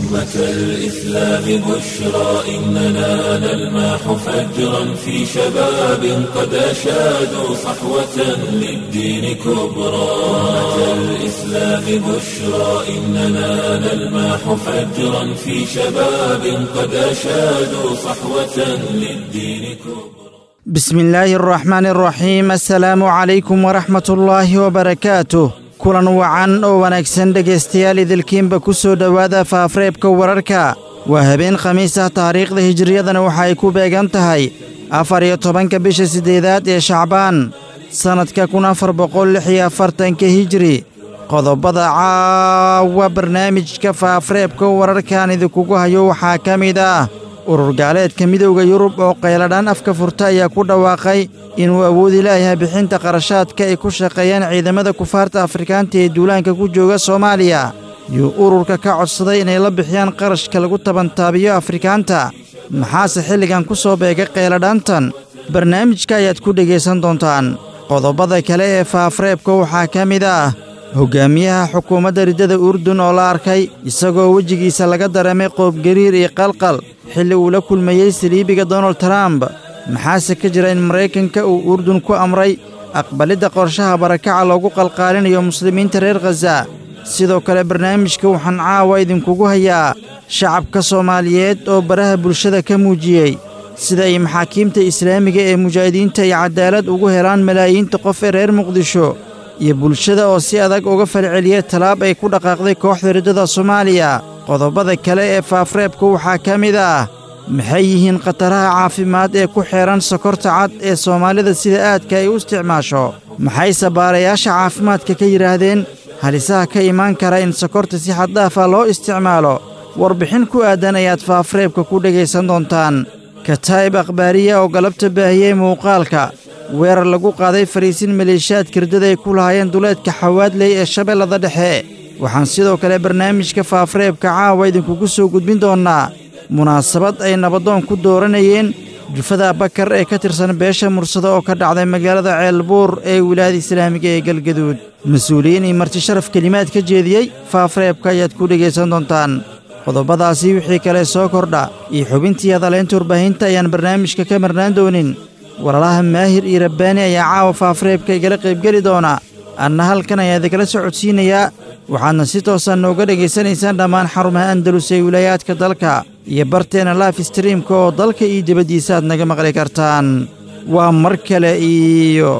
أمة الإسلام بشرى إننا نلمح فجرا في شباب قد أشادوا صحوة للدين كبرى أمة الإسلام بشرى إننا نلمح فجرا في شباب قد أشادوا صحوة للدين كبرى بسم الله الرحمن الرحيم السلaamu calaykum waraxmat ullaahi wabarakaatuh kulan wacan oo wanaagsan dhegaystayaal idilkiinba ku soo dhowaada faafreebka wararka waa habeen khamiis ah taariikhda hijiriyadana waxa ay ku beegan tahay afar iyo tobanka bisha siddeedaad ee shacbaan sannadka kun afar boqol lix iyo afartanka hijiri qodobada caawa barnaamijka faafreebka wararkan idinkugu hayo waxaa ka mid ah urur gaaleedka midowda yurub oo qayladhaan afka furta ayaa ku dhawaaqay inuu awoodi laayahay bixinta qarashaadka ay ku shaqeeyaan ciidamada kufaarta afrikaanta ee duulaanka ku jooga soomaaliya yuu ururka ka codsaday inay la bixiyaan qarashka lagu tabantaabiyo afrikaanta maxaase xilligan ku soo beegay qayladhaantan barnaamijka ayaad ku dhegaysan doontaan qodobada kale ee faafreebka waxaa ka mid ah hoggaamiyaha xukuumadda riddada urdun oo la arkay isagoo wejigiisa laga dareemay qoobgariir iyo qalqal xilli uu la kulmayey saliibiga donald trump maxaase ka jira in maraykanka uu urdun ku amray aqbalidda qorshaha barakaca loogu qalqaalinayo muslimiinta reer khaza sidoo kale barnaamijka waxaan caawa idinkugu hayaa shacabka soomaaliyeed oo baraha bulshada ka muujiyey sida ay maxaakiimta islaamiga ee mujaahidiinta ay cadaalad ugu helaan malaayiinta qof ee reer muqdisho iyo bulshada oo si adag uga falceliyay tallaab ay ku dhaqaaqday kooxda riddada soomaaliya qodobada kale ee faafreebka waxaa ka mid ah maxay yihiin khataraha caafimaad ee ku xeehan sokorta cad ee soomaalida sida aadka ay u isticmaasho maxayse baarayaasha caafimaadka ka yidhaahdeen halisaha ka imaan kara in sokorta si xaddaafa loo isticmaalo warbixin ku aadan ayaad faafreebka ku dhegaysan doontaan kataa'ib akhbaariya oo galabta baahiyey muuqaalka weerar lagu qaaday fariisin maleeshiyaadka riddada ay ku lahaayeen duleedka xawaadley ee shabeellada dhexe waxaan sidoo kale barnaamijka faafreebka caawa idinkugu soo gudbin doonnaa munaasabad ay nabadoon ku dooranayeen jufada bakar ee ka tirsan beesha mursado oo ka dhacday magaalada ceelbuur ee wilaayada islaamiga ee galgaduud mas-uuliyiin iyo marti sharaf kelimaad ka jeediyey faafreebka ayaad ku dhegaysan doontaan qodobadaasi wixii kale soo kordha iyo xubintii hadaleynta warbaahinta ayaan barnaamijka ka marnaan doonin walaalaha maahir iyo rabbaani ayaa caawa faafreebka igala qaybgeli doona anna halkan ayaa idikala socodsiinayaa waxaadna si toosan nooga dhegaysanaysaan dhammaan xarumaha andalus ee wilaayaadka dalka iyo barteenna laif streamka oo dalka iyo dibaddiisa aad naga maqli kartaan waa mar kale iyo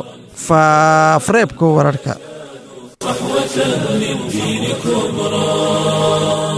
faafreebka wararka صحوة للدين كبرى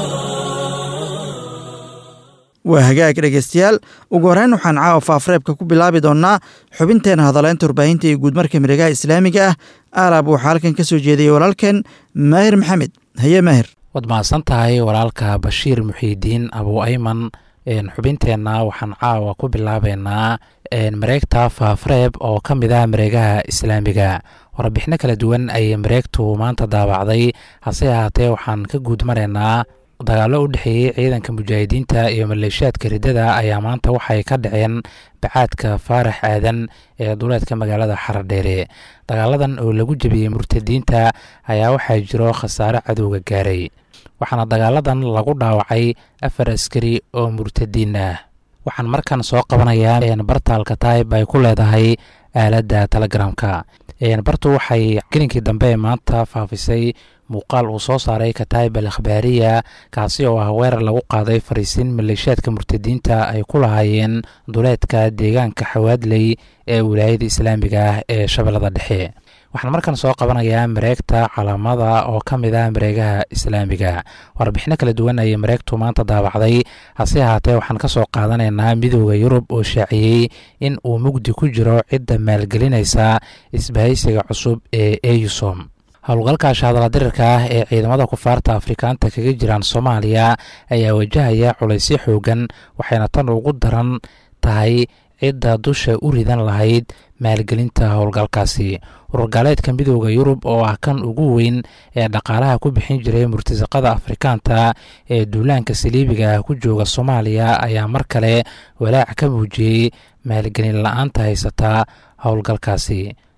waa hagaag dhegaystayaal ugu horrayn waxaan caawa faafreebka ku bilaabi doonnaa xubinteenna hadaleynta warbaahinta iyo guudmarka miregaha islaamiga ah aalaab waxaa halkan ka soo jeediyey walaalkeen maahir maxamed haye maahir waad mahadsan tahay walaalka bashiir muxiidiin abu ayman xubinteenna waxaan caawa ku bilaabeynaa mareegta faafreeb oo ka mid ah mareegaha islaamiga warbixino kala duwan ayay mareegtu maanta daabacday hase ahaatee waxaan ka guud maraynaa dagaallo u dhexeeyey ciidanka mujaahidiinta iyo maleeshiyaadka riddada ayaa maanta waxay ka dhaceen bacaadka faarax aadan ee duleedka magaalada xaradheere dagaaladan oo lagu jebiyey murtadiinta ayaa waxaa jiro khasaare cadowga gaaray waxaana dagaaladan lagu dhaawacay afar askari oo murtadiin ah waxaan markan soo qabanayaa bartaalka taayib ay ku leedahay aaladda telegramka bartu waxay gelinkii dambe maanta faafisay muuqaal uu soo saaray kataayib al akhbaariya kaasi oo ah weerar lagu qaaday fariisiin maleeshiyaadka murtadiinta ay ku lahaayeen duleedka deegaanka xawaadley ee wilaayada islaamiga ah ee shabeellada dhexe waxaan markan soo qabanayaa mareegta calaamada oo ka mid ah mareegaha islaamiga warbixino kala duwan ayay mareegtu maanta daabacday hase ahaatee waxaan ka soo qaadanaynaa midooda yurub oo shaaciyey in uu mugdi ku jiro cidda maalgelinaysa isbahaysiga cusub ee eusom howlgalka shahadala dirirka ah ee ciidamada kufaarta afrikaanta kaga jiraan soomaaliya ayaa wajahaya culaysyo xoogan waxayna tan ugu daran tahay cidda dusha u ridan lahayd maalgelinta howlgalkaasi ururgaaleedka midooda yurub oo ah kan ugu weyn ee dhaqaalaha ku bixin jiray murtasaqada afrikaanta ee duulaanka saliibiga ah ku jooga soomaaliya ayaa mar kale walaac ka muujiyey maalgelin la-aanta haysataa howlgalkaasi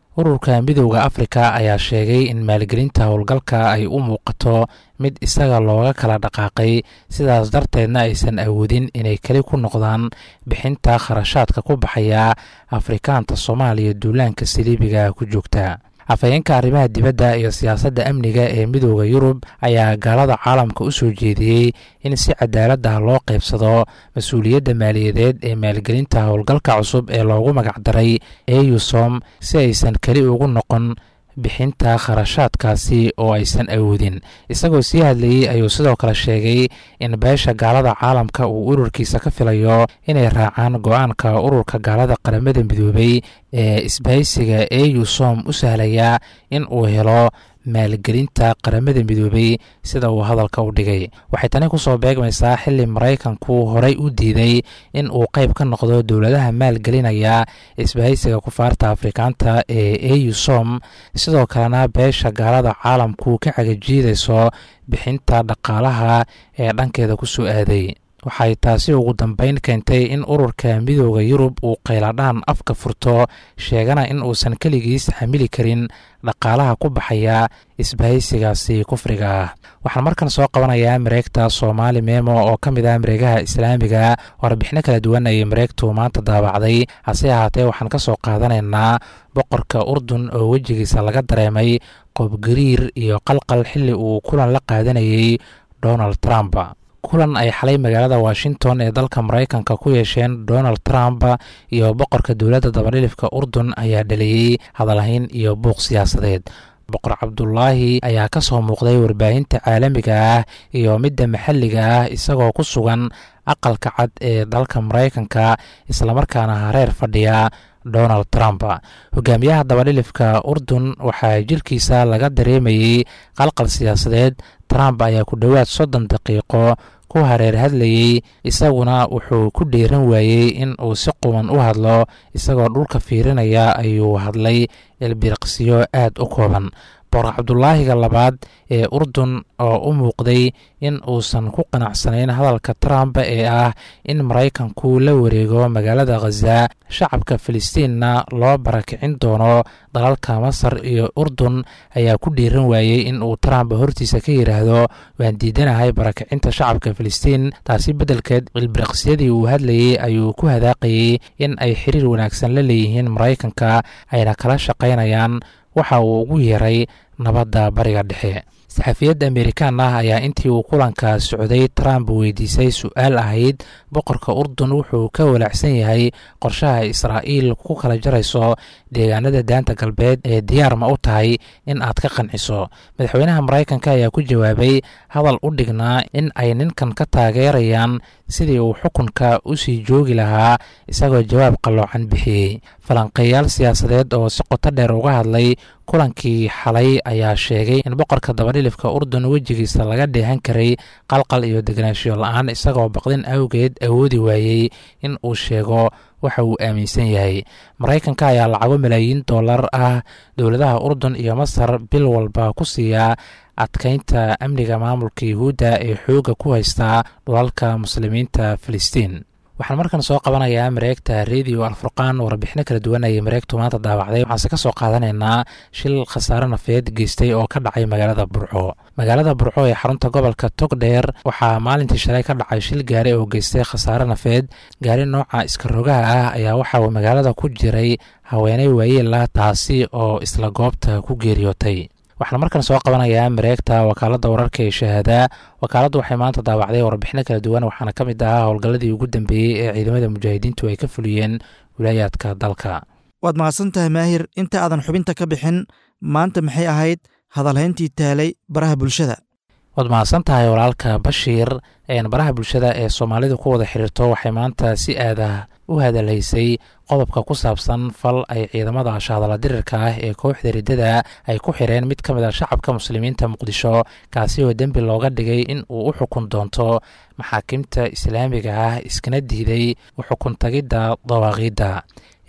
ururka midowda afrika ayaa sheegay in maalgelinta howlgalka ay u muuqato mid isaga looga kala dhaqaaqay sidaas darteedna aysan awoodin inay keli ku noqdaan bixinta kharashaadka ku baxaya afrikaanta soomaaliya duulaanka saliibiga ku joogta afhayeenka arrimaha dibadda iyo siyaasadda amniga ee midooda yurub ayaa gaalada caalamka u soo jeediyey in si cadaalad ah loo qaybsado mas-uuliyadda maaliyadeed ee maalgelinta howlgalka cusub ee loogu magacdaray eusom si aysan keli ugu noqon bixinta kharashaadkaasi oo aysan awoodin isagoo sii hadlayey ayuu sidoo kale sheegay in beesha gaalada caalamka uu ururkiisa ka filayo inay raacaan go-aanka ururka gaalada qaramada midoobay ee isbahaysiga eusom u sahlaya in uu helo maalgelinta qaramada midoobay sida uu hadalka u dhigay waxay tani kusoo beegmaysaa xili maraykanku horay u diiday in uu qayb ka noqdo dowladaha maalgelinaya isbahaysiga kufaarta afrikaanta ee eusom sidoo kalena beesha gaalada caalamku ka cagajiidayso bixinta dhaqaalaha ee dhankeeda kusoo aaday waxay taasi ugu dambeyn keentay in ururka midooda yurub uu qayladhaan afka furto sheegana in uusan keligiis xamili karin dhaqaalaha ku baxaya isbahaysigaasi kufriga ah waxaan markan soo qabanayaa mareegta soomaali memo oo ka mid ah mareegaha islaamiga warbixino kala duwan ayay mareegtu maanta daabacday hase ahaatee waxaan ka soo qaadanaynaa boqorka urdun oo wejigiisa laga dareemay qoobgariir iyo qalqal xili uu kulan la qaadanayay donald trump kulan ay xalay magaalada washington ee dalka maraykanka ku yeesheen donald trump iyo boqorka dowladda dabadhilifka urdun ayaa dhaliyey hadalhayn iyo buuq siyaasadeed boqor cabdulaahi ayaa ka soo muuqday warbaahinta caalamiga ah iyo midda maxalliga ah isagoo ku sugan aqalka cad ee dalka maraykanka islamarkaana hareer fadhiya donald trump hogaamiyaha dabadhilifka urdun waxaa jirkiisa laga dareemayey qalqal siyaasadeed trump ayaa ku dhowaad soddon daqiiqo ku hareer hadlayey isaguna wuxuu ku dhiiran waayey in uu si quban u hadlo isagoo dhulka fiirinaya ayuu hadlay ilbiriqsiyo aad u kooban boqor cabdulaahiga labaad ee urdun oo u muuqday in uusan ku qanacsanayn hadalka trump ee ah in maraykanku la wareego magaalada khaza shacabka filistiinna loo barakicin doono dalalka masar iyo urdun ayaa ku dhiiran waayey in uu trump hortiisa ka yidhaahdo waan diidanahay barakicinta shacabka filistiin taasi beddelkeed ilbiriqsiyadii uu hadlayey ayuu ku hadaaqayey in ay xiriir wanaagsan la leeyihiin maraykanka ayna kala shaqaynayaan waxa uu ugu yeeray nabadda bariga dhexe saxafiyadda amerikaan ah ayaa intii uu kulanka socday trump weydiisay su-aal ahayd boqorka urdun wuxuu ka walaacsan yahay qorshaha israa'iil ku kala jarayso deegaanada daanta galbeed ee diyaar ma u tahay in aad ka qanciso madaxweynaha maraykanka ayaa ku jawaabay hadal u dhignaa in ay ninkan ka taageerayaan sidii uu xukunka u sii joogi lahaa isagoo jawaab qalloocan bixiyey falanqeeyaal siyaasadeed oo si qoto dheer uga hadlay kulankii xalay ayaa sheegay in boqorka dabadhilifka urdun wejigiisa laga dheehan karay qalqal iyo deganaanshiyo la-aan isagoo baqdin awgeed awoodi waayey in uu sheego waxa uu aaminsan yahay maraykanka ayaa lacago malaayiin dollar ah dowladaha urdun iyo masar bil walba ku siiya adkeynta amniga maamulka yuhuudda ee xoogga ku haystaa dhulalka muslimiinta filistiin waxaan markan soo qabanayaa mareegta radio alfurqaan warbixino kala duwan ayay mareegtu maanta daawacday waxaanse ka soo qaadanaynaa shil khasaare nafeed geystay oo ka dhacay magaalada burco magaalada burco ee xarunta gobolka togdheer waxaa maalintii shalay ka dhacay shil gaari oo geystay khasaare nafeed gaari nooca iska rogaha ah ayaa waxa uu magaalada ku jiray haweeney waayeel ah taasi oo isla goobta ku geeriyootay waxaan markan soo qabanayaa mareegta wakaaladda wararka ee shahaadaa wakaaladdu waxay maanta daawacday warbixino kala duwan waxaana ka mid ahaa howlgalladii ugu dambeeyey ee ciidamada mujaahidiintu ay ka fuliyeen wilaayaadka dalka waad mahadsan tahay maahir inta aadan xubinta ka bixin maanta maxay ahayd hadalhayntii taalay baraha bulshada waad mahadsan tahay walaalka bashiir baraha bulshada ee soomaalidu ku wada xiriirto waxay maanta si aadah u hadalhaysay qodobka ku saabsan fal ay ciidamada shahadala dirirka ah ee kooxda riddada ay ku xireen mid ka mid a shacabka muslimiinta muqdisho kaasi oo dembi looga dhigay in uu u xukun doonto maxaakiimta islaamiga ah iskana diiday u xukun tagidda dawaaqiidda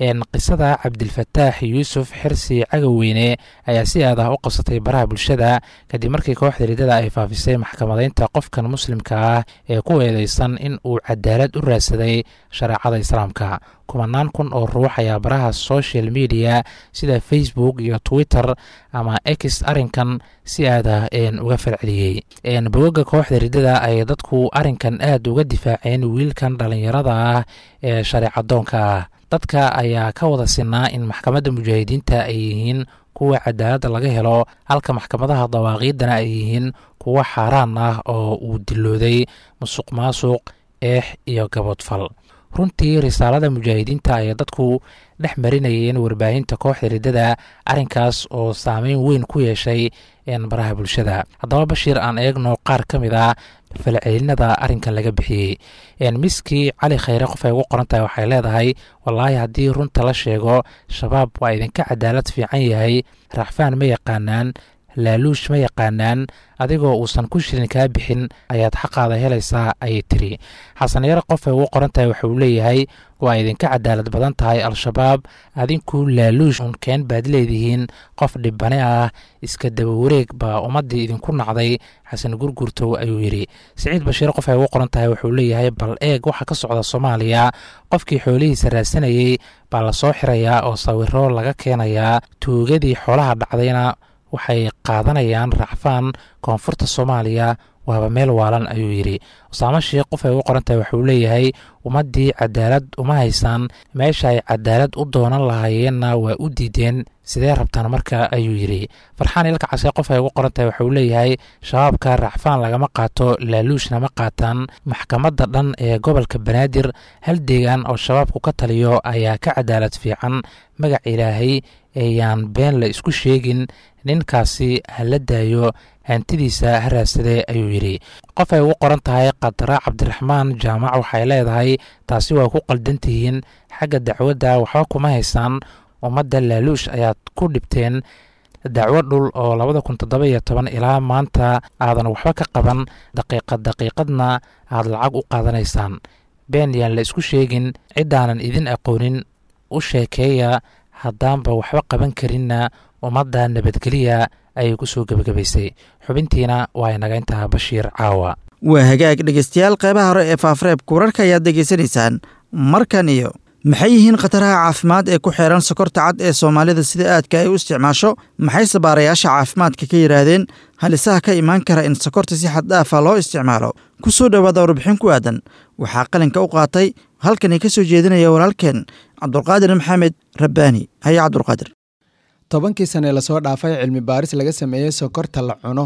qisada cabdilfataax yuusuf xirsi cagaweyne ayaa si aad ah u qabsatay baraha bulshada kadib markii kooxda riddada ay faafisay maxkamadeynta qofkan muslimka ah ee ku eedeysan in uu cadaalad u raadsaday shareecada islaamka kumanaan kun oo ruux ayaa baraha social media sida facebook iyo twitter ama x arrinkan si aad ah uga falceliyey bogoga kooxda riddada ay dadku arrinkan aad uga difaaceen wiilkan dhallinyarada ah ee shareecadoonka ah dadka ayaa ka wada sinaa in maxkamadda mujaahidiinta ay yihiin kuwa cadaaladda laga helo halka maxkamadaha dawaaqiidana ay yihiin kuwa xaaraan ah oo uu dilooday musuq maasuq eex iyo gabodfal runtii risaalada mujaahidiinta ayay dadku dhex marinayeen warbaahinta kooxda riddada arrinkaas oo saameyn weyn ku yeeshay baraha bulshada haddaba bashiir aan eegno qaar ka mid a falcelinada arrinkan laga bixiyey miskii cali khayre qof ay ugu qoran tahay waxay leedahay wallaahi haddii runta la sheego shabaab waa idinka cadaalad fiican yahay raaxfaan ma yaqaanaan laaluush ma yaqaanaan adigoo uusan ku shirin kaa bixin ayaad xaqaada helaysaa ayay tiri xasan yare qof ay ugu qoran tahay waxauu leeyahay waa idinka cadaalad badan tahay al-shabaab adinku laaluush unkeen baad leedihiin qof dhibane ah iska daba wareeg baa ummaddii idinku nacday xasan gurgurtow ayuu yidhi siciid bashiir qof ay ugu qoran tahay wuxuu leeyahay bal eeg waxa ka socda soomaaliya qofkii xoolihiisa raadsanayey baa lasoo xirayaa oo sawiro laga keenayaa tuugadii xoolaha dhacdayna waxay qaadanayaan racfaan koonfurta soomaaliya waaba meel waalan ayuu yidhi usaamo sheikh qof ay ugu qoran tahay waxuu leeyahay ummaddii cadaalad uma haysaan meesha ay cadaalad u doonan lahaayeenna waa u diideen sidee rabtaan marka ayuu yidhi farxaan ilka case qof ay ugu qoran tahay waxuu leeyahay shabaabka racfaan lagama qaato laaluushna ma qaataan maxkamadda dhan ee gobolka banaadir hal deegaan oo shabaabku ka taliyo ayaa ka cadaalad fiican magac ilaahay eeyaan been la isku sheegin ninkaasi ha la daayo hantidiisa ha raadsadee ayuu yidhi qof ay ugu qoran tahay qadra cabdiraxmaan jaamac waxay leedahay taasi waa ku qaldan tihiin xagga dacwadda waxba kuma haysaan ummadda laaluush ayaad ku dhibteen dacwo dhul oo labada kun toddoba iyo toban ilaa maanta aadan waxba ka qaban daqiiqad daqiiqadna aad lacag u qaadanaysaan been yaan la isku sheegin ciddaanan idin aqoonin u sheekeeya haddaanba waxba qaban karinna ummadda nabadgeliya ayay ku soo gebagabaysay xubintiina waa inaga intaa bashiir caawa waa hagaag dhegeystayaal qeybaha hore ee faafareebka wararka ayaad degeysanaysaan markan iyo maxay yihiin khataraha caafimaad ee ku xeeran sokorta cad ee soomaalida sida aadka ay u isticmaasho maxayse baarayaasha caafimaadka ka yidhaahdeen halisaha ka imaan kara in sokorta si xad dhaafa loo isticmaalo ku soo dhowaada warbixin ku aadan waxaa qalinka u qaatay halkani ka soo jeedinaya walaalkeen cabdulqaadir maxamed rabbaani haye cabdulqaadir tobankii sane lasoo dhaafay cilmi baaris laga sameeyey sokorta la cuno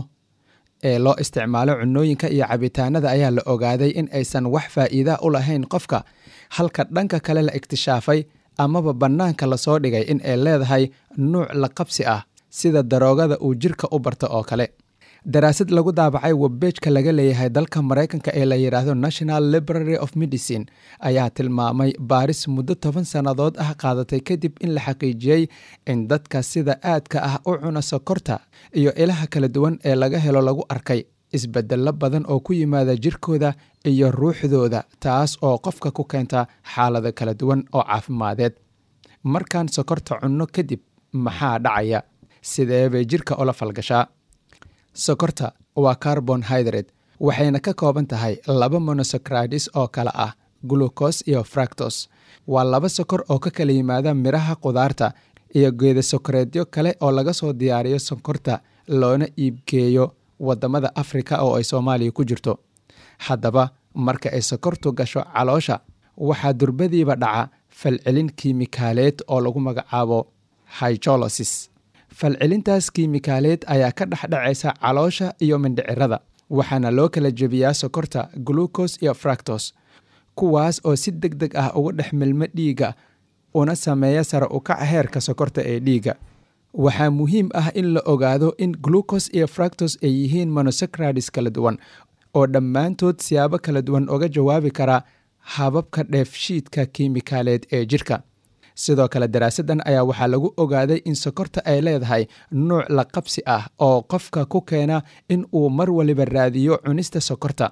ee loo isticmaalo cunooyinka iyo cabitaanada ayaa la ogaaday in aysan wax faa'iida u lahayn qofka halka dhanka kale la iktishaafay amaba bannaanka lasoo dhigay in ay leedahay nuuc la qabsi ah sida daroogada uu jirka u barto oo kale daraasad lagu daabacay webbeejka laga leeyahay dalka maraykanka ee la yidhaahdo national library of medicine ayaa tilmaamay baaris muddo toban sannadood ah qaadatay kadib in la xaqiijiyey in dadka sida aadka ah u cuna sokorta iyo ilaha kala duwan ee laga helo lagu arkay isbedello badan oo ku yimaada jirkooda iyo ruuxdooda taas oo qofka ku keenta xaalado kala duwan oo caafimadeed markaan sokorta cunno kadib maxaa dhacaya sidee bay jirka ula falgashaa sokorta waa carbon hydrate waxayna ka kooban tahay laba monosocradis oo kale ah glucos iyo fractos waa laba sokor oo ka kala yimaada midhaha qudaarta iyo geeda sokoreedyo kale oo laga soo diyaariyo sonkorta loona iibgeeyo wadamada afrika oo ay soomaaliya ku jirto haddaba marka ay sokortu gasho caloosha waxaa durbadiiba dhaca falcelin kiimikaaleed oo lagu magacaabo hygolosis falcelintaas kiimikaaleed ayaa ka dhexdhacaysa caloosha iyo mindhicirada waxaana loo kala jebiyaa sokorta glucos iyo fractos kuwaas oo si deg deg ah uga dhex milmo dhiigga una sameeya sare ukac heerka sokorta ee dhiigga waxaa muhiim ah in la ogaado in glucos iyo fractos ay yihiin monosocradis kala duwan oo dhammaantood siyaabo kala duwan uga jawaabi kara hababka dheefshiidka kiimikaaleed ee jirka sidoo kale daraasaddan ayaa waxaa lagu ogaaday in sokorta ay leedahay nuuc la qabsi ah oo qofka ku keena in uu mar waliba raadiyo cunista sokorta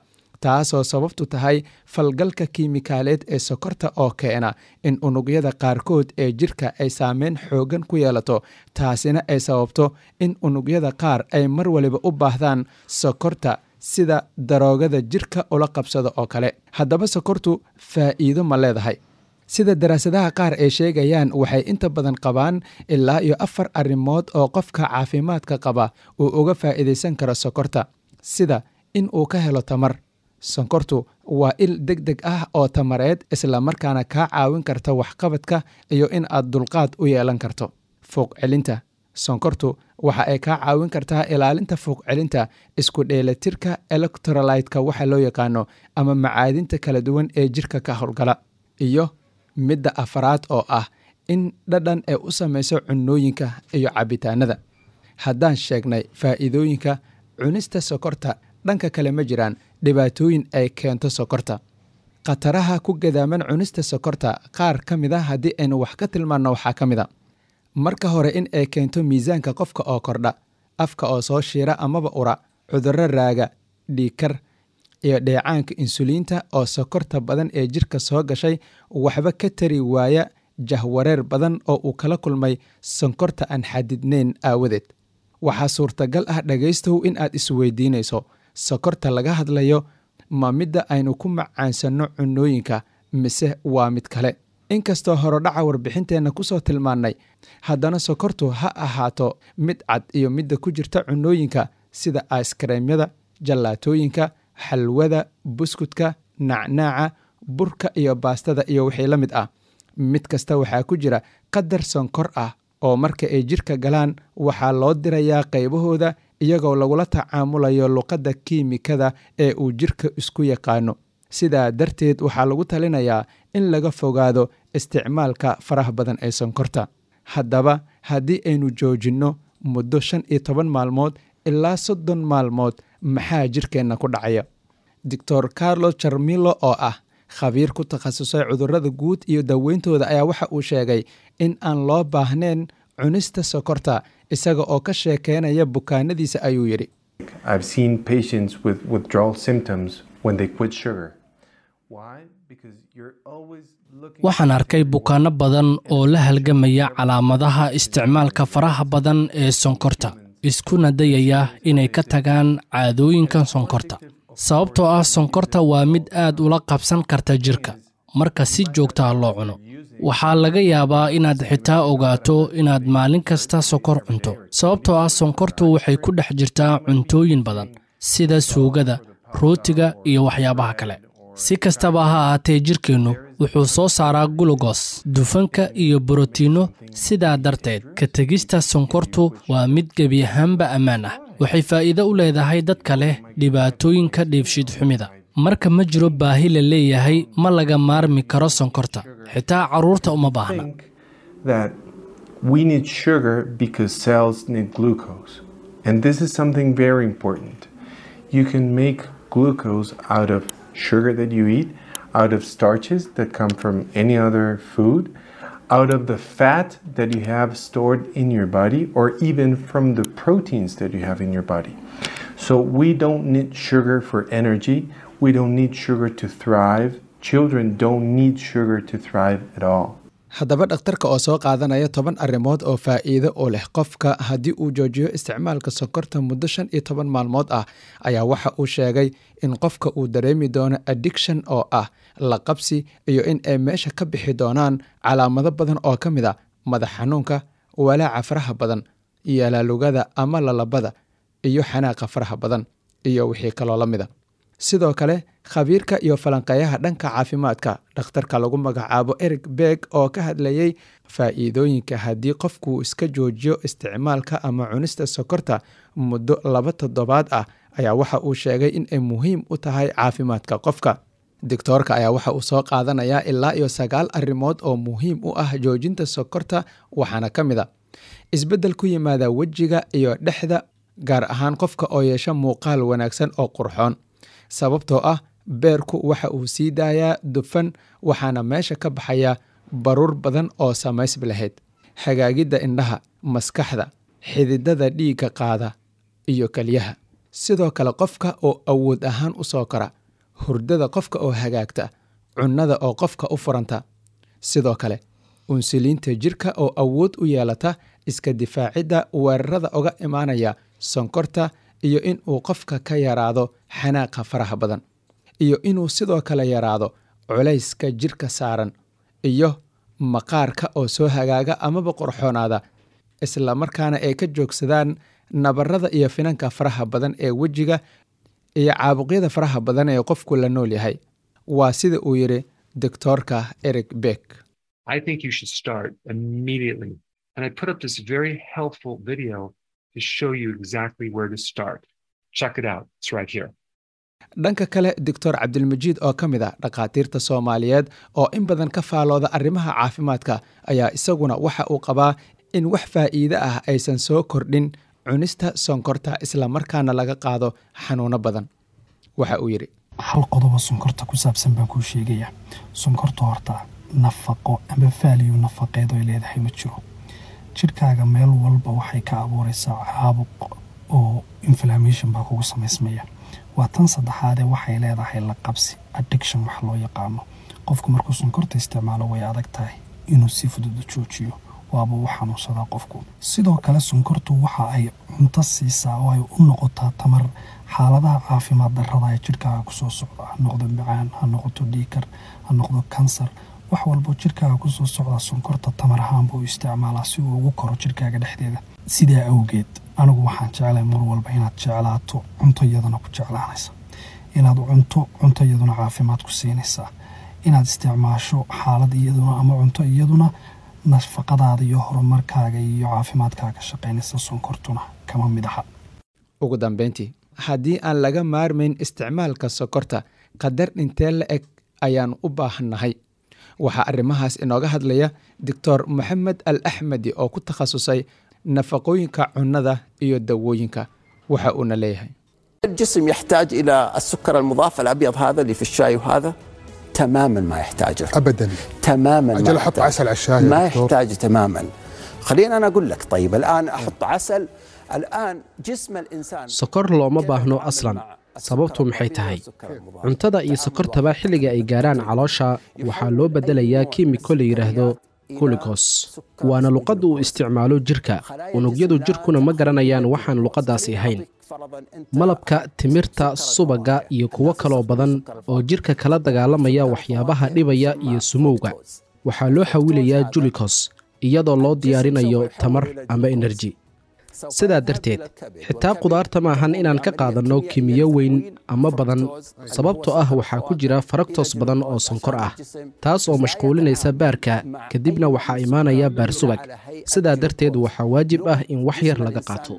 taasoo sababtu tahay falgalka kiimikaaleed ee sokorta oo keena in unugyada qaarkood ee jirka ay saameyn xoogan ku yeelato taasina ay sababto in unugyada qaar ay mar waliba u baahdaan sokorta sida daroogada jirka ula qabsado oo kale haddaba sokortu faa'iido ma leedahay sida daraasadaha qaar ay sheegayaan waxay inta badan qabaan ilaa iyo afar arrimood oo qofka caafimaadka qaba uu uga faa'iidaysan karo sokorta sida in uu ka helo tamar sonkortu waa il deg deg ah oo tamareed islamarkaana kaa caawin karta waxqabadka iyo in aad dulqaad u yeelan karto fuuq celinta sonkortu waxa ay kaa caawin kartaa ilaalinta fuuq celinta isku dheelatirka electrolytka waxa loo yaqaano ama macaadinta kala duwan ee jirka ka howlgala iyo midda afaraad oo ah in dhadhan ay u samayso cunooyinka iyo cabitaanada haddaan sheegnay faa'iidooyinka cunista sokorta dhanka kale ma jiraan dhibaatooyin ay keento sokorta khataraha ku gadaaman cunista sokorta qaar ka mid a haddii aynu wax ka tilmaanno waxaa ka mid a marka hore in ay keento miisaanka qofka oo kordha afka oo soo shiira amaba ura cudurro raaga dhiikar iyo dheecaanka insuliinta oo sokorta badan ee jirka soo gashay waxba ka tari waaya jahwareer badan oo uu kala kulmay sonkorta aan xadidnayn aawadeed waxaa suurtagal ah dhagaystow in aad isweydiinayso sokorta laga hadlayo ma midda aynu ku macaansanno cunooyinka mise waa mid kale inkastoo horodhaca warbixinteenna kusoo tilmaannay haddana sokortu ha ahaato mid cad iyo midda ku jirta cunooyinka sida aiskareemyada jallaatooyinka xalwada buskudka nacnaaca burka iyo baastada iyo wixii la mid ah mid kasta waxaa ku jira qadar sonkor ah oo marka ay jirka galaan waxaa loo dirayaa qaybahooda iyagoo lagula tacaamulayo luqadda kiimikada ee uu jirka isku yaqaano sidaa darteed waxaa lagu talinayaa in laga fogaado isticmaalka faraha badan ee sonkorta haddaba haddii aynu joojinno muddo shan iyo toban maalmood ilaa soddon maalmood maxaa jirkeenna ku dhacaya doctor carlos jarmilo oo ah khabiir ku takhasusay cudurrada guud iyo daweyntooda ayaa waxa uu sheegay in aan loo baahnayn cunista sokorta isaga oo ka sheekeynaya bukaanadiisa ayuu yidhi I've seen patients with withdrawal symptoms when they quit sugar. Why? Because you're always looking waxaan arkay bukaanno badan oo la halgamaya calaamadaha isticmaalka faraha badan ee sonkorta iskuna dayaya inay ka tagaan caadooyinkan sonkorta sababtoo ah sonkorta waa mid aad ula qabsan karta jirka marka si joogtaha loo cuno waxaa laga yaabaa inaad xitaa ogaato inaad maalin kasta sokor cunto sababtoo ah sonkortu waxay ku dhex jirtaa cuntooyin badan sida suugada rootiga iyo waxyaabaha kale si kastaba ha ahaatee jirkeennu wuxuu soo saaraa gulugos dufanka iyo borotiinno sidaa darteed ka tegista sonkortu waa mid gebi ahaanba ammaan ah waxay faa'iido u leedahay dadka leh dhibaatooyinka dheefshiid xumida marka ma jiro baahi la leeyahay ma laga maarmi karo sonkorta xitaa carruurta uma baahna think that we need sugar because cells need glucose. And this is something very important. You can make glucose out of sugar that you eat, out of starches that come from any other food, out of the fat that you have stored in your body, or even from the proteins that you have in your body. So we don't need sugar for energy. We don't need sugar to thrive. Children don't need sugar to thrive at all. haddaba dhakhtarka oo soo qaadanaya toban arrimood oo faa'iido u leh qofka haddii uu joojiyo isticmaalka sonkorta muddo shan iyo toban maalmood ah ayaa waxa uu sheegay in qofka uu dareemi doono addiction oo ah la qabsi iyo in ay meesha ka bixi doonaan calaamado badan oo ka mid a madax xanuunka walaaca faraha badan yalaalugada ama lalabada iyo xanaaqa faraha badan iyo wixii kaloo la mida sidoo kale khabiirka iyo falanqeeyaha dhanka caafimaadka dhakhtarka lagu magacaabo eric beeg oo ka hadlayey faa'iidooyinka haddii qofkuu iska joojiyo isticmaalka ama cunista sokorta muddo laba toddobaad ah ayaa waxa uu sheegay in ay muhiim u tahay caafimaadka qofka doctoorka ayaa waxa uu soo qaadanayaa ilaa iyo sagaal arrimood oo muhiim u ah joojinta sokorta waxaana ka mid a isbeddel ku yimaada wejiga iyo dhexda gaar ahaan qofka oo yeesha muuqaal wanaagsan oo qurxoon sababtoo ah beerku waxa uu sii daayaa dufan waxaana meesha ka baxaya baruur badan oo samaysb lahayd hagaagidda indhaha maskaxda xididada dhiigga qaada iyo keliyaha sidoo kale qofka oo awood ahaan u soo kora hurdada qofka oo hagaagta cunnada oo qofka u furanta sidoo kale unsuliinta jirka oo awood u yeelata iska difaacidda weerarada uga imaanaya sonkorta iyo in uu qofka ka yaraado xanaaqa faraha badan iyo inuu sidoo kale yaraado culayska jirka saaran iyo maqaarka oo soo hagaaga amaba qorxoonaada isla markaana ay ka joogsadaan nabarada iyo finanka faraha badan ee wejiga iyo caabuqyada faraha badan ee qofku la nool yahay waa sida uu yidhi doctoorka eric beck I think you should start immediately. And I put up this very helpful video to show you exactly where to start. Check it out. It's right here. dhanka kale doctor cabdilmajiid oo ka mid a dhakhaatiirta soomaaliyeed oo in badan ka faalooda arrimaha caafimaadka ayaa isaguna waxa uu qabaa in wax faa'iide ah aysan soo kordhin cunista sonkorta islamarkaana laga qaado xanuuno badan waxa uu yidhi hal qodobo sonkorta ku saabsan baan kuu sheegaya sonkorta horta nafaqo ama faaliyo nafaqeed oy leedahay ma jiro jidhkaaga meel walba waxay ka abuuraysaa caabuq oo inflammation baa kugu samaysmaya waa tan saddexaadee waxay leedahay la qabsi addiction wax loo yaqaano qofku markuu sonkorta isticmaalo way adag tahay inuu si fudud u joojiyo waaba u xanuunsadaa qofku sidoo kale sonkortu waxa ay cunto siisaa oo ay u noqotaa tamar xaaladaha caafimaad darrada ee jidhkaaga kusoo socda ha noqdo macaan ha noqoto dhiikar ha noqdo kansar wax walbo jidhkaaga kusoo socda sonkorta tamar ahaan buu isticmaalaa si uu ugu koro jidhkaaga dhexdeeda sidaa awgeed anigu waxaan jeclay mar walba inaad jeclaato cunto iyaduna ku jeclaanaysa inaad cunto cunto iyaduna caafimaad ku siinaysaa inaad isticmaasho xaalad iyaduna ama cunto iyaduna nafaqadaada iyo horumarkaaga iyo caafimaadkaaga shaqaynaysa sonkortuna kama mid aha ugu dambayntii haddii aan laga maarmayn isticmaalka sokorta qadar dhintee la eg ayaan u baahannahay waxaa arrimahaas inooga hadlaya doctor moxamed al axmedi oo ku takhasusay nafaqooyinka cunnada iyo dawooyinka waxa uuna leeyahay الجسم يحتاج إلى السكر المضاف الأبيض هذا اللي في الشاي وهذا تماما ما يحتاجه ابدا تماما اجل ما احط يحتاج. عسل على الشاي يا ما دكتور. يحتاج تماما خلينا أنا أقول لك طيب الآن أحط عسل الآن جسم الإنسان sokor looma baahno aslan sababtu maxay tahay cuntada iyo sokortaba xilliga ay gaaraan caloosha waxaa loo beddelayaa kiimiko la yidhaahdo guligos waana luqadda uu isticmaalo jirka unugyadu jirkuna ma garanayaan waxaan luqaddaasi ahayn malabka timirta subagga iyo kuwo kaloo badan oo jirka kala dagaalamaya waxyaabaha dhibaya iyo sumowga waxaa loo xawilayaa julikos iyadoo loo diyaarinayo tamar ama enerji sidaa darteed xitaa qudaarta maahan inaan ka qaadanno kimiyo weyn ama badan sababtoo ah waxaa ku jira faraktos badan oo sonkor ah taas oo mashquulinaysa baarka kadibna waxaa imaanaya baar subag sidaa darteed waxaa waajib ah in wax yar laga qaato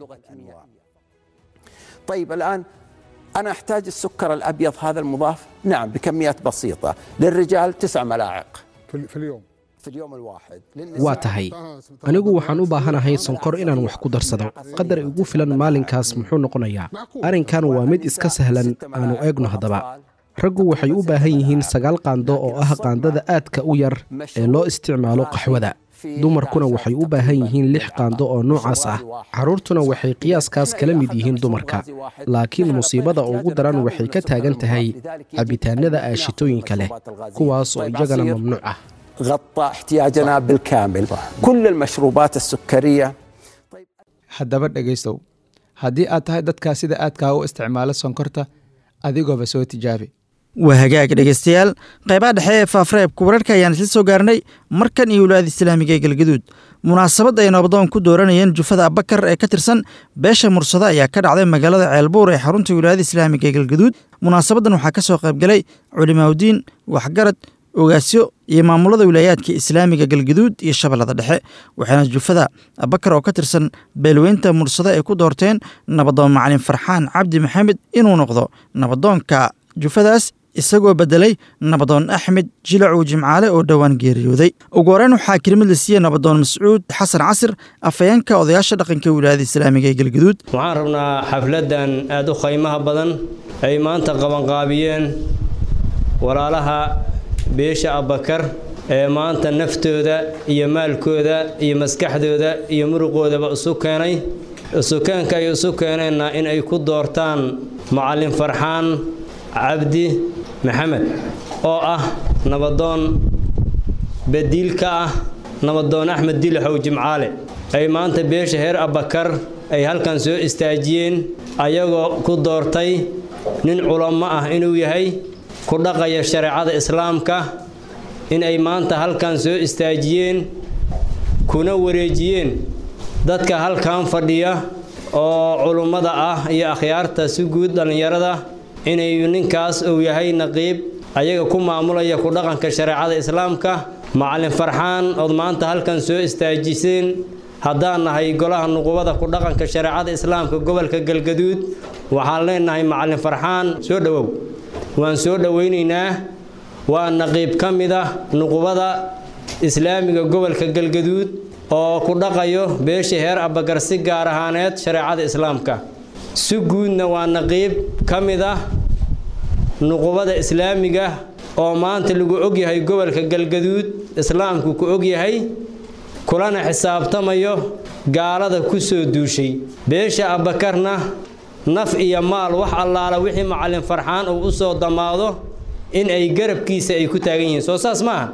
طيب الآن أنا أحتاج السكر الأبيض هذا المضاف نعم بكميات بسيطة للرجال تسع ملاعق في, في اليوم في اليوم الواحد waa tahay anigu waxaan u baahanahay sonkor inaan wax ku darsado qadar igu filan maalinkaas muxuu noqonayaa arrinkan waa mid iska sahlan aanu eegno haddaba raggu waxay u baahan yihiin sagaal qaando oo ah qaandada aadka u yar ee loo isticmaalo qaxwada dumarkuna waxay u baahan yihiin lix qaando oo noocaas ah carruurtuna waxay qiyaaskaas kala mid yihiin dumarka laakiin musiibada ugu daran waxay ka taagan tahay cabitaanada aashitooyinka leh kuwaas oo iyagana mamnuuc ah غطى احتياجنا بالكامل كل المشروبات السكرية haddaba dhegaystow haddii aad tahay dadkaa sida aadkaa u isticmaala sonkorta adigooba soo tijaabi waa hagaag dhegeystayaal qaybaha dhexe ee faafreebka wararka ayaan isla soo gaarnay markan iyo walaada islaamiga ee galgaduud munaasabad ay nabdoon ku dooranayeen jufada abakar ee ka tirsan beesha mursado ayaa ka dhacday magaalada ceelbuur ee xarunta wilaayada islaamiga ee galgaduud munaasabaddan waxaa ka soo qaybgalay culimaawdiin waxgarad ogaasyo iyo maamulada wilaayaadka islaamiga galgaduud iyo shabeellada dhexe waxaana jufada abakar oo ka tirsan beelweynta mursado ay ku doorteen nabadoon macalin farxaan cabdi maxamed inuu noqdo nabadoonka jufadaas isagoo beddelay nabadoon axmed jilacow jimcaale oo dhowaan geeriyooday ugu horeyn waxaa kelimad la siiyey nabadoon mascuud xasan casir afhayeenka odayaasha dhaqanka wilaayada islaamiga ee galgaduud waxaan rabnaa xafladdan aad u qaymaha badan ay maanta qabanqaabiyeen walaalaha beesha abbakar ee maanta naftooda iyo maalkooda iyo maskaxdooda iyo muruqoodaba isu keenay isukeenka ay isu keeneenna in ay ku doortaan macallin farxaan cabdi maxamed oo ah nabadoon badiil ka ah nabadoon axmed dilaxow jimcaale ay maanta beesha heer abbakar ay halkan soo istaajiyeen ayagoo ku doortay nin culamo ah inuu yahay ku dhaqaya shareecada islaamka in ay maanta halkan soo istaajiyeen kuna wareejiyeen dadka halkan fadhiya oo culummada ah iyo akhyaarta si guud dhallinyarada inay ninkaas uu yahay naqiib ayaga ku maamulaya ku dhaqanka shareecada islaamka macalin farxaan ood maanta halkan soo istaajiseen haddaan nahay golaha nuqubada ku dhaqanka shareecada islaamka gobolka galgaduud waxaan leenahay macalin farxaan soo dhowow waan soo dhowaynaynaa waa naqiib ka mid ah nuqubada islaamiga gobolka galgaduud oo ku dhaqayo beesha heer abbagar si gaar ahaaneed shareecada islaamka si guudna waa naqiib ka mid ah nuqubada islaamiga oo maanta lagu ogyahay gobolka galgaduud islaamku ku ogyahay kulana xisaabtamayo gaalada ku soo duushay beesha abbakarna naf iyo maal wax allaala wixii macalin farxaan uu u soo damaado in ay garabkiisa ay ku taagan yihiin soo saas maaha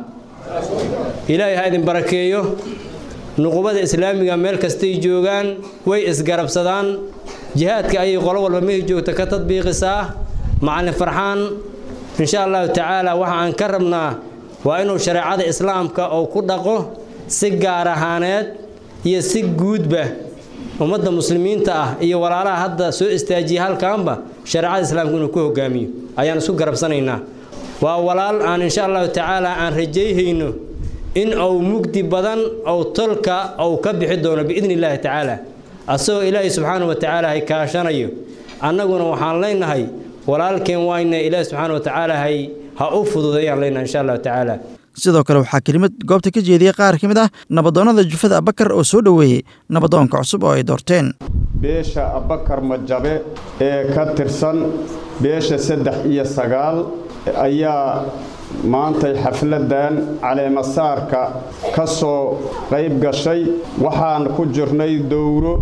ilaahay ha idin barakeeyo nuqubada islaamiga meel kastay joogaan way isgarabsadaan jihaadka ayay qolo walba mehi joogta ka tadbiiqisaa macalin farxaan insha allahu tacaala waxa aan ka rabnaa waa inuu shareecada islaamka uu ku dhaqo si gaar ahaaneed iyo si guudba ummadda muslimiinta ah iyo walaalaha hadda soo istaajiya halkaanba shareecada islaamka inuu ku hogaamiyo ayaan isku garabsanaynaa waa walaal aan insha allahu tacaala aan rajayhayno in uu mugdi badan ou tolka uu ka bixi doono biidni illaahi tacaala asagoo ilaahay subxaana wa tacaala hay kaashanayo annaguna waxaan leenahay walaalkeen wayna ilaahi subxaana wa tacaala hay ha u fududeeyaan leenahay insha allahu tacaala sidoo kale waxaa kelimad goobta ka jeediyey qaar ka mid ah nabadoonnada jufada abbakar oo soo dhoweeyey nabadoonka cusub oo ay doorteen beesha abbakar majabe ee ka tirsan beesha saddex iyo sagaal ayaa maantay xafladdan caleemasaarka ka soo qayb gashay waxaan ku jirnay dowro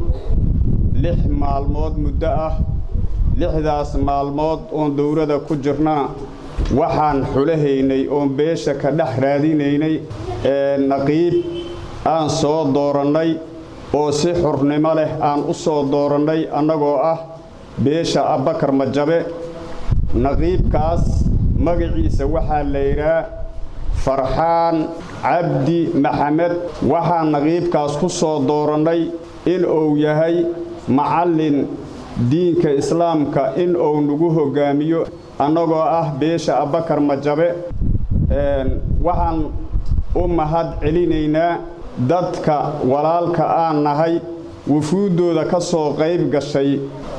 lix maalmood muddo ah lixdaas maalmood oon dowrada ku jirnaa waxaan xulahaynay oon beesha ka dhex raadinaynay ee naqiib aan soo doorannay oo si xurnimo leh aan u soo doorannay annagoo ah beesha abbakar majabe naqiibkaas magaciisa waxaa la yidhaa farxaan cabdi maxamed waxaan naqiibkaas ku soo doorannay in uu yahay macallin diinka islaamka in uu nagu hoggaamiyo annagoo ah beesha abbakar majabe waxaan u mahad celinaynaa dadka walaalka aan nahay wufuuddooda ka soo qayb gashay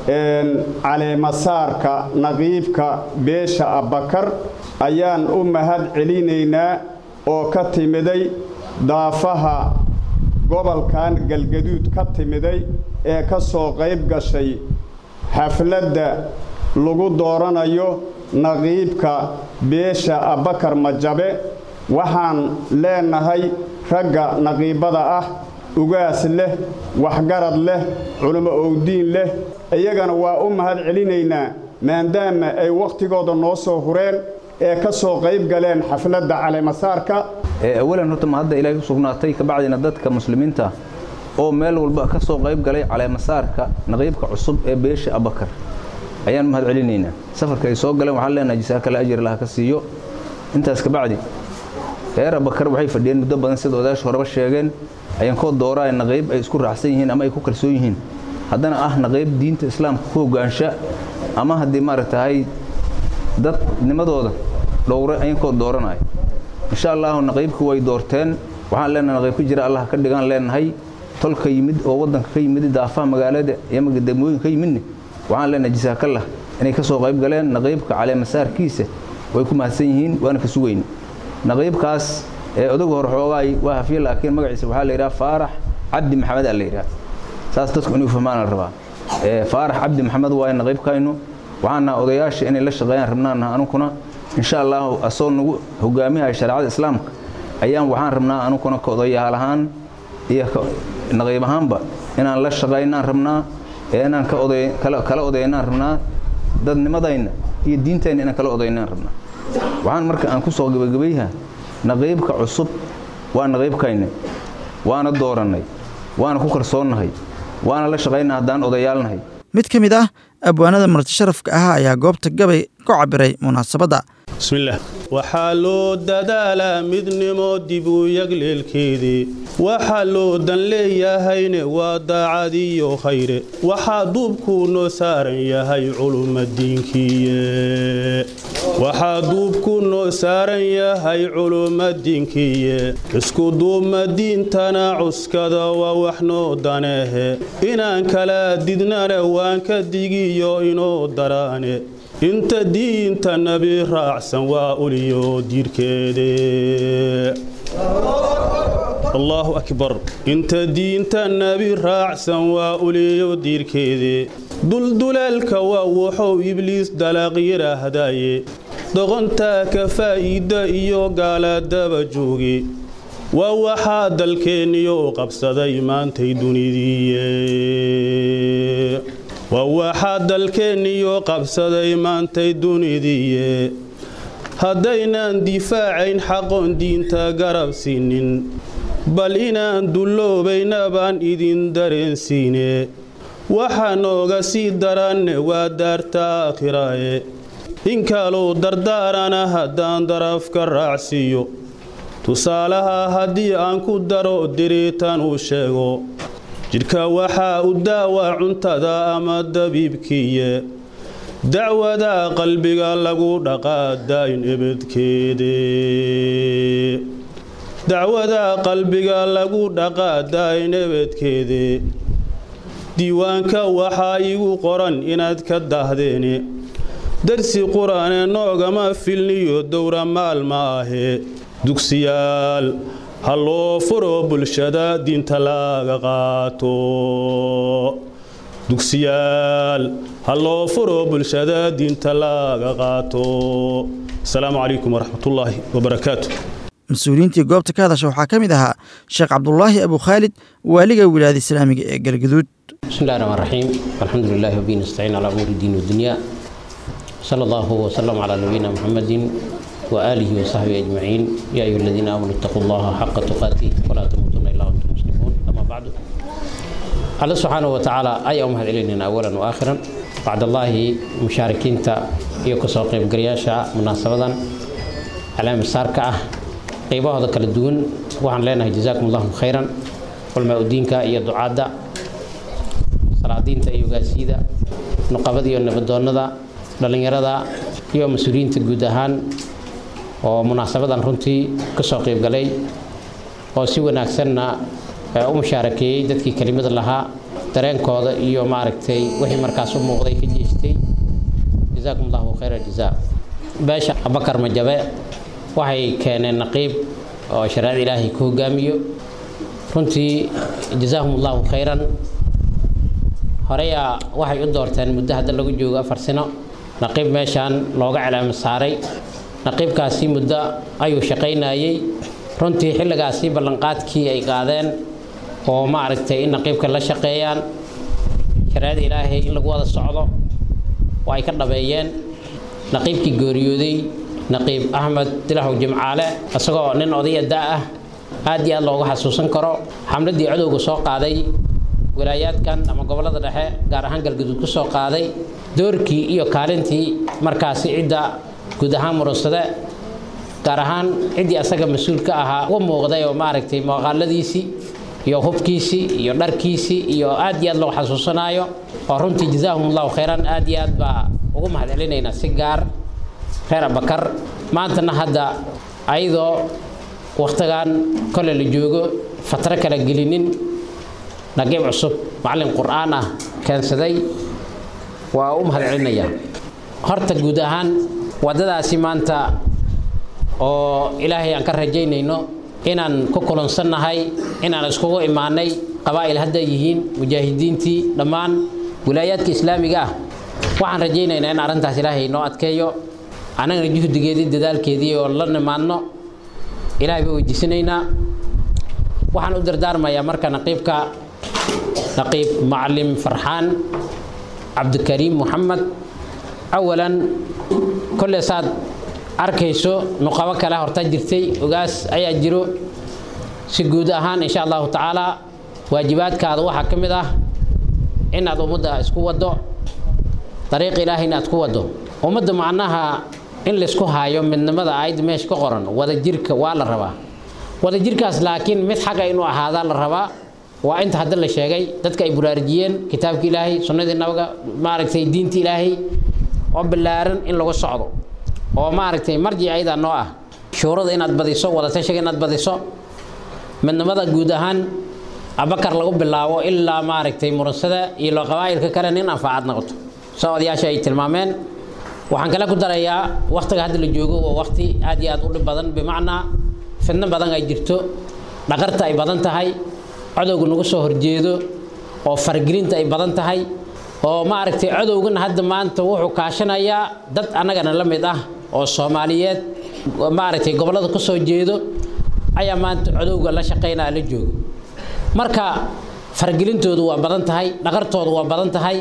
caleemasaarka naqiibka beesha abbakar ayaan u mahad celinaynaa oo ka timiday daafaha gobolkan galgaduud ka timiday ee ka soo qayb gashay xafladda lagu dooranayo naqiibka beesha abbakar majabe waxaan leenahay ragga naqiibada ah ugaas leh waxgarad leh culimo owdiin leh iyagana waa u mahad celinaynaa maadaama ay wakhtigooda noo soo hureen ee ka soo qayb galeen xafladda caleemasaarka awalan horta ma hadda ilaahay u sugnaatay kabacdina dadka muslimiinta oo meel walba ka soo qayb galay caleemasaarka naqiibka cusub ee beesha abbakar ayaan mahad celinaynaa safarka ay soo galeen waxaan leenahay jisaakale ajir laha ka siiyo intaas kabacdi reer abbakar waxay fadhiyeen muddo badan sida odayaasha horeba sheegeen ayaan koo dooraa naqiib ay isku raacsan yihiin ama ay ku kalsoon yihiin haddana ah naqiib diinta islaamka ku hogaansha ama haddii maaragtahay dadnimadooda dhowre ayaan koo dooranaya insha allahu naqiibku way doorteen waxaan leenahay naqiib ka jira allah ka dhigaan leenahay tolka yimid oo waddanka ka yimid daafaha magaalada iyo degmooyinka ka yimidne waxaan leenahay jisaakallah inay ka soo qayb galeen naqiibka caleemasaarkiisa way ku mahadsan yihiin waana ka sugayn naqiibkaas ee odagu hor xoogaay waa hafiye laakiin magaciisa waxaa la yidhaha faarax cabdi maxamed aa la yidhaha saas dadku inuu fahmaan la rabaa faarax cabdi maxamed waaye naqiibkaynu waxaan naha odayaasha inay la shaqeeyaan rabnaan naha anukuna insha allahu asoo nagu hogaamiyaha shareecada islaamka ayaan waxaan rabnaa anukuna ka odayaal ahaan iyo naqiib ahaanba inaan la shaqaynaan rabnaa ee inaan kala odaynaan rabnaa dadnimadayna iyo diintayna inaan kala odaynaan rabnaa waxaan marka aan ku soo gebagabayha naqiibka cusub waa naqiibkayne waana doorannay waana ku kalsoonnahay waana la shaqaynaa haddaan odayaalnahay mid ka mid ah abwaanada martisharafka ah ayaa goobta gabay ku cabiray munaasabadda bismillaah waxaa loo dadaalaa midnimo dib u yagleelkeedii waxaa loo dan leeyahayne waa daacadiyo khayre waxaa duubkuu noo saaran yahay culumadiinkiiye waxaa duubkuu noo saaran yahay culumadiinkiiye isku duubma diintana cuskada waa wax noo daneehe inaan kala didnana waan ka digiyo inoo daraane inta diinta nabi raacsan waa uliyo diirkeede allaahu akbar inta diinta nabi raacsan waa uliyo diirkeede dulduleelka waa wuxuu ibliis dalaaq yidhaahdaye doqontaa ka faa'iida iyo gaaladaba jooge waa waxaa dalkeenniyo qabsaday maantay dunidiiye waa waxaa dalkeenniyo qabsaday maantay dunidiiye haddaynan difaacayn xaqoon diinta garab siinin bal inaan dulloobayna baan idin dareensiine waxaa nooga sii daranne waa daarta aakhiraaye inkaluu dardaarana haddaan darafka raacsiiyo tusaalaha haddii aan ku daro diriitan uu sheego jidhka waxaa u daawaa cuntada ama dabiibkiiye dacwada qalbiga lagu dhaqaa daa'in ebedkeede dacwada qalbiga lagu dhaqaa daa'in ebedkeede diiwaanka waxaa igu qoran inaad ka dahdeene darsi qur-aane noogama filniyo dowra maalma ahee dugsiyaal ha loo furo bulshada diinta laga qaato dugsiyaal ha loo furo bulshada diinta laga qaato asalaamu calaykum waraxmatullaahi wabarakaatu mas-uuliyiintii goobta ka hadasha waxaa ka mid ahaa sheekh cabdulaahi abu khaalid waaliga wilaayada islaamiga ee galgaduud بسم الله الرحمن الرحيم الحمد لله وبه نستعين على امور الدين والدنيا صلى الله وسلم على نبينا محمد واله وصحبه اجمعين يا ايها الذين امنوا اتقوا الله حق تقاته ولا تموتن الا وانتم مسلمون اما بعد الله سبحانه وتعالى اي امهد الينا اولا واخرا بعد الله مشاركين iyo kasoo qaybgalayaasha munaasabadan calaami saarka ah qaybahooda kala duwan waxaan leenahay jazaakum allahu khayran culmaa udiinka iyo ducaadda salaadiinta iyo ogaasiyada nuqabada iyo nabadoonnada dhallinyarada iyo mas-uuliyiinta guud ahaan oo munaasabadan runtii ka soo qaybgalay oo si wanaagsanna u mushaarakeeyey dadkii kelimada lahaa dareenkooda iyo maaragtay wixii markaas u muuqday ka jeestay jazaakum allahu khayra jazaa beesha abakar majabe waxay keeneen naqiib oo shareecada ilaahay ku hogaamiyo runtii jazaahum allahu khayran horeyaa waxay u doorteen muddo hadda lagu joogo afar sano naqiib meeshaan looga calaamo saaray naqiibkaasi muddo ayuu shaqaynayey runtii xilligaasi ballanqaadkii ay qaadeen oo maaragtay in naqiibka la shaqeeyaan shareecada ilaahay in lagu wada socdo oo ay ka dhabeeyeen naqiibkii geeriyooday naqiib axmed dilahow jimcaale isagoo nin odaya da ah aad iyo aad looga xasuusan karo xamladii cadowga soo qaaday walaayaadkan ama gobollada dhexe gaar ahaan galgaduud ku soo qaaday doorkii iyo kaalintii markaasi cidda guud ahaan murunsade gaar ahaan ciddii asaga mas-uulka ahaa u muuqday oo maaragtay muuqaaladiisii iyo hubkiisii iyo dharkiisii iyo aad iyo aad loo xasuusanaayo oo runtii jazaahum allahu khayran aad iyo aad baa ugu mahad celinaynaa si gaar reer abakar maantana hadda ayadoo wakhtigan kole la joogo fatro kala gelinin naqiib cusub macallin qur'aan ah keensaday waa u mahad celinayaa horta guud ahaan waddadaasi maanta oo ilaahay aan ka rajaynayno inaan ku kulansannahay inaan iskugu imaanay qabaa'il hadda yihiin mujaahidiintii dhammaan wilaayaadka islaamiga ah waxaan rajaynaynaa in arrintaas ilaahay noo adkeeyo annagana juhdigeedii dadaalkeedii oo la nimaadno ilaahay baa weydiisanaynaa waxaan u dardaarmayaa marka naqiibka naqiib macallim farxaan cabdikariim muxamed awalan kolle saad arkayso nuqabo kale horta jirtay ogaas ayaa jiro si guud ahaan insha allahu tacaala waajibaadkaada waxaa ka mid ah inaad ummadda isku waddo dariiq ilaahay inaad ku waddo ummadda macnaha in laysku haayo midnimada aayadda meesha ka qoran wadajirka waa la rabaa wadajirkaas laakiin mid xagga inuu ahaadaa la rabaa waa inta hadda la sheegay dadka ay buraarujiyeen kitaabka ilaahay sunnadii nabiga maaragtay diinta ilaahay oo ballaaran in lagu socdo oo maaragtay marjic ayadaa noo ah shuurada inaad badiso wadatashiga inaad badiso midnimada guud ahaan abakar lagu bilaabo ilaa maaragtay muransada iyo loo qabaa'ilka kale nin anfaacad noqoto soo odayaasha ay tilmaameen waxaan kale ku darayaa wakhtiga hadda la joogo waa wakhti aad iyo aad u dhib badan bimacnaa fidno badan ay jirto dhaqarta ay badan tahay cadowga nagu soo horjeedo oo fargelinta ay badan tahay oo maaragtay cadowgana hadda maanta wuxuu kaashanayaa dad annagana la mid ah oo soomaaliyeed maaragtay gobollada ku soo jeedo ayaa maanta cadowga la shaqaynaya la joogo marka fargelintoodu waa badan tahay dhaqartoodu waa badan tahay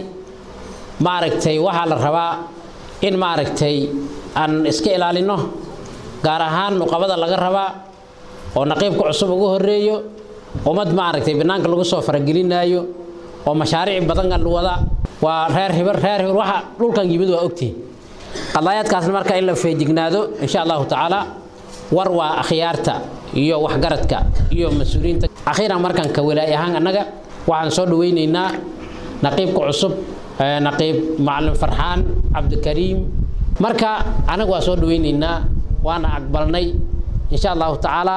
maaragtay waxaa la rabaa in maaragtay aan iska ilaalino gaar ahaan nuqabada laga rabaa oo naqiibka cusub ugu horeeyo ummad maaragtay banaanka lagu soo faragelinaayo oo mashaariic badan la wada waa reer hibar reer hibar waxa dhulkan yimid waa ogtihin qadaayaadkaasna marka in la feejignaado insha allahu tacaala war waa akhyaarta iyo waxgaradka iyo mas-uuliyiinta akhiiran markan ka walaay ahaan annaga waxaan soo dhawaynaynaa naqiibka cusub naqiib macalin farxaan cabdikariim marka anaga waa soo dhawaynaynaa waana aqbalnay insha allahu tacaala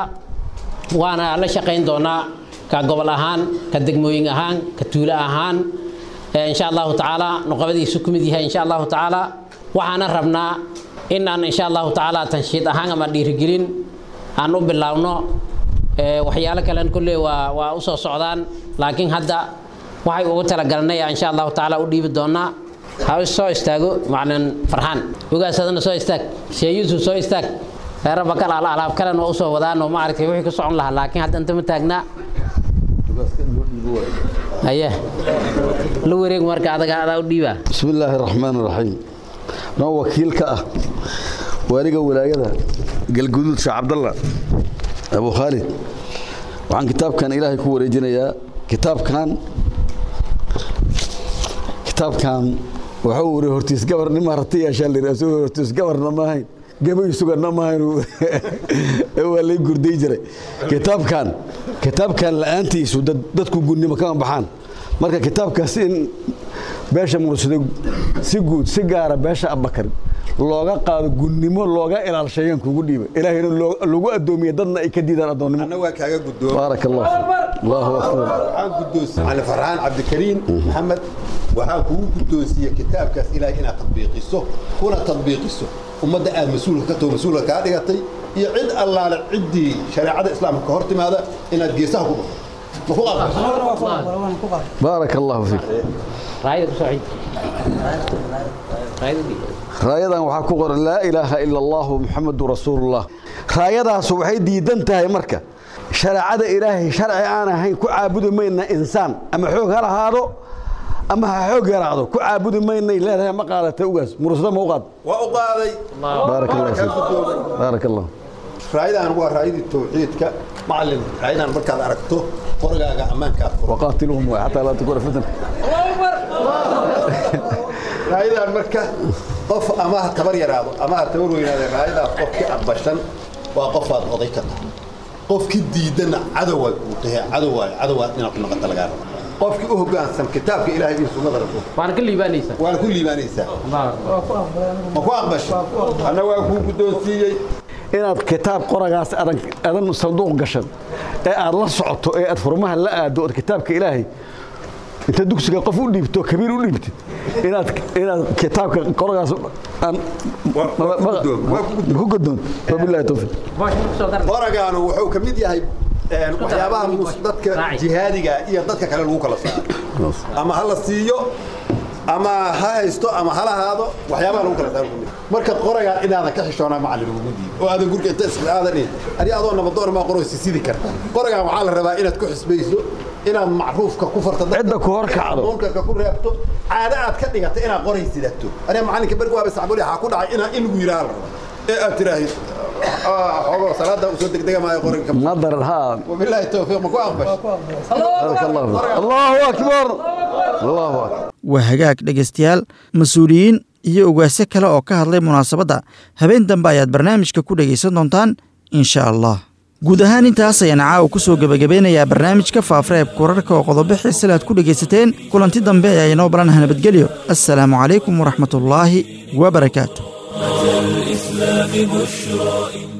waana la shaqayn doonaa ka gobol ahaan ka degmooyin ahaan ka tuulo ahaan insha allahu tacaala nuqabadiisu ku mid yahay insha allahu tacaala waxaana rabnaa in aan insha allahu tacaala tanshiid ahaan ama dhiirigelin aan u bilaabno waxyaalo kalen kolley waa waa usoo socdaan laakiin hadda waxay ugu talagalnay insha allahu tacaala u dhiibi doonaa ha soo istaago macalin farxaan ogaasadana soo istaag shee yuusuf soo istaag reero bakal ala alaab kalen waa usoo wadaan oo maaragtay wixii ku socon lahaa laakiin hadda inta ma taagnaa aye la wareeg marka adaga adaa u dhiibaa bismi illaahi raxmaan raxiim noo wakiil ka ah waaliga walaayada galguduud sheekh cabdalla abu khaalid waxaan kitaabkan ilaahay ku wareejinayaa kitaabkan kitaabkan waxuu wari hortiis gabarnima rati yeeshaa la yidhi asagoo hortiis gabarna ma ahayn gabay suganna ma ahayn waa lay gurday jiray kitaabkan kitaabkan la'aantiisu dadku gunnimo kama baxaan marka kitaabkaas in beesha mursado si guud si gaara beesha abakar looga qaado gunnimo looga ilaalsheeyaan kugu dhiiba ilaahayna lagu addoomiya dadna ay ka diidaan addoonnimo anna waa kaaga guddoon baarak allah allahu akbar waxaan guddoonsiiyey cali farxaan cabdikariim maxamed waxaan kugu guddoonsiiyey kitaabkaas ilaahay inaad tadbiiqiso kuna tadbiiqiso ummadda aad mas-uulka ka taho mas-uulka kaa dhigatay iyo cid allaale ciddii shareecada islaamka ka hor timaada inaad geesaha ku dhufo ma ku baarak allahu fiik raayadan waxaa ku qoran laa ilaaha ila allahu muxamadu rasuulullah raayadaasu waxay diidan tahay marka shareecada ilaahay sharci aan ahayn ku caabudi mayna insaan ama xoog ha lahaado ama ha xoog yaraado ku caabudi maynay leedahay ma qaadatay ugaas mursada ma u qaad waa u qaaday baarak allah fiik baarak allah raayadan waa raayadii tawxiidka macalin raayadan markaad aragto qorgaaga ammaankaad waqaatiluhum waa xataa laa takuna fitna raayadan marka qof ama ha tabar yaraado ama ha tabar weynaado raayadaas qofkii aqbashan waa qofaad oday ka tahay qofkii diidana cadowaad uu tahay cadowaayo cadowaad inaad ku noqoto lagaa raba qofkii u hoggaansan kitaabka ilaahay iyo sunnada rasuul waana ka liibaanaysaa waana ku liibaanaysaa ma ku aqbashay anna waa kuu guddoonsiiyey inaad kitaab qoragaas adan adan sanduuq gashan ee aad la socoto ee aad furmaha la aado ood kitaabka ilaahay inta dugsiga qof u dhiibto kabiir u dhiibtid inaad inaad kitaabka qoragaas aan ku godoon wabillahi tawfiiq qoragaanu wuxuu ka mid yahay waxyaabaha dadka jihaadiga iyo dadka kale lagu kala saaro ama ha la siiyo ama ha haysto ama ha lahaado waxyaabaha lagu kala saaro marka qoragaa inaadan ka xishoonaa macallin ugu diibo oo aadan gurga inta isla aadan ani adoo nabadoon maa qoraysi sidi karta qoragaan waxaa la rabaa inaad ku xisbayso inaad macruufka ku farto cidda ku hor kacdo munkarka ku reebto caado aad ka dhigato inaad qoray sidato aniga macallinka berg waaba sacbuli waxaa ku dhacay inaa in lagu yidhaha la raba ee aad tiraahid xogo salaada usoo degdega maayo qoranka nadar ha wabilaahi towfiiq ma ku aqbash allahu akbar allahu akbar waa hagaag dhegaystayaal mas-uuliyiin iyo ogaasyo kale oo ka hadlay munaasabadda habeen dambe ayaad barnaamijka ku dhegaysan doontaan insha allah guud ahaan intaas ayaan caawa ku soo gebagabeynayaa barnaamijka faafreebka wararka oo qodobo xiisale aad ku dhegaysateen kulanti dambe ayaa inoo balanaha nabadgelyo assalaamu calaykum waraxmatullaahi wabarakaatu الإسلام بشرى